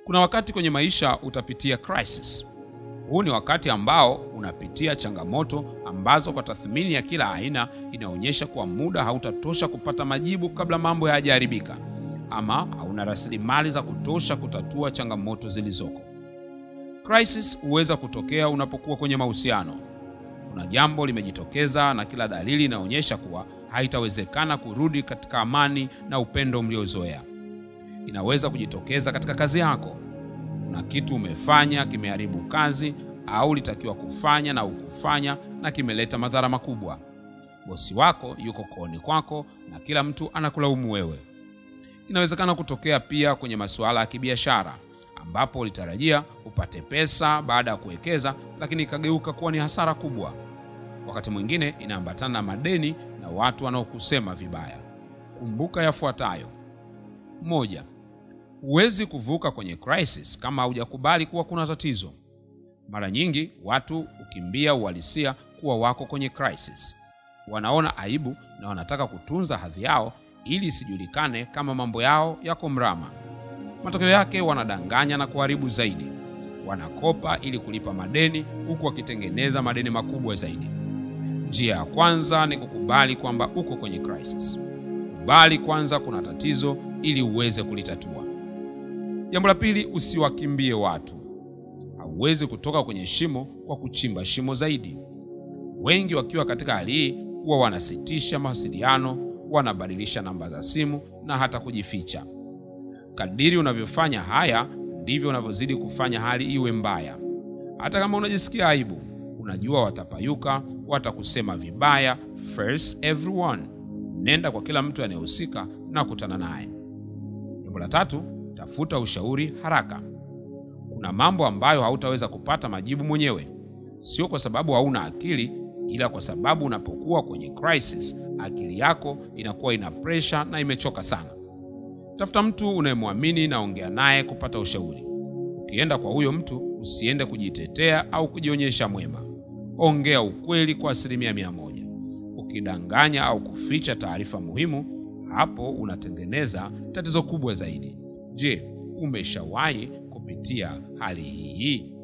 Kuna wakati kwenye maisha utapitia crisis. Huu ni wakati ambao unapitia changamoto ambazo kwa tathmini ya kila aina inaonyesha kuwa muda hautatosha kupata majibu kabla mambo hayajaharibika, ama hauna rasilimali za kutosha kutatua changamoto zilizoko. Crisis huweza kutokea unapokuwa kwenye mahusiano. Kuna jambo limejitokeza na kila dalili inaonyesha kuwa haitawezekana kurudi katika amani na upendo mliozoea. Inaweza kujitokeza katika kazi yako. Kuna kitu umefanya kimeharibu kazi, au ulitakiwa kufanya na ukufanya na kimeleta madhara makubwa. Bosi wako yuko kooni kwako na kila mtu anakulaumu wewe. Inawezekana kutokea pia kwenye masuala ya kibiashara ambapo ulitarajia upate pesa baada ya kuwekeza, lakini ikageuka kuwa ni hasara kubwa. Wakati mwingine inaambatana na madeni na watu wanaokusema vibaya. Kumbuka yafuatayo: moja, huwezi kuvuka kwenye crisis kama haujakubali kuwa kuna tatizo. Mara nyingi watu hukimbia uhalisia kuwa wako kwenye crisis. Wanaona aibu na wanataka kutunza hadhi yao ili isijulikane kama mambo yao yako mrama. Matokeo yake wanadanganya na kuharibu zaidi. Wanakopa ili kulipa madeni huku wakitengeneza madeni makubwa zaidi. Njia ya kwanza ni kukubali kwamba uko kwenye crisis. Kubali kwanza kuna tatizo ili uweze kulitatua. Jambo la pili, usiwakimbie watu. Hauwezi kutoka kwenye shimo kwa kuchimba shimo zaidi. Wengi wakiwa katika hali hii huwa wanasitisha mawasiliano, wanabadilisha namba za simu na hata kujificha. Kadiri unavyofanya haya ndivyo unavyozidi kufanya hali iwe mbaya. Hata kama unajisikia aibu, unajua watapayuka, watakusema vibaya. First everyone, nenda kwa kila mtu anayehusika na kutana naye. Jambo la tatu, tafuta ushauri haraka. Kuna mambo ambayo hautaweza kupata majibu mwenyewe, sio kwa sababu hauna akili, ila kwa sababu unapokuwa kwenye crisis, akili yako inakuwa ina pressure na imechoka sana. Tafuta mtu unayemwamini na ongea naye kupata ushauri. Ukienda kwa huyo mtu, usiende kujitetea au kujionyesha mwema. Ongea ukweli kwa asilimia mia moja. Ukidanganya au kuficha taarifa muhimu, hapo unatengeneza tatizo kubwa zaidi. Je, umeshawahi kupitia hali hii?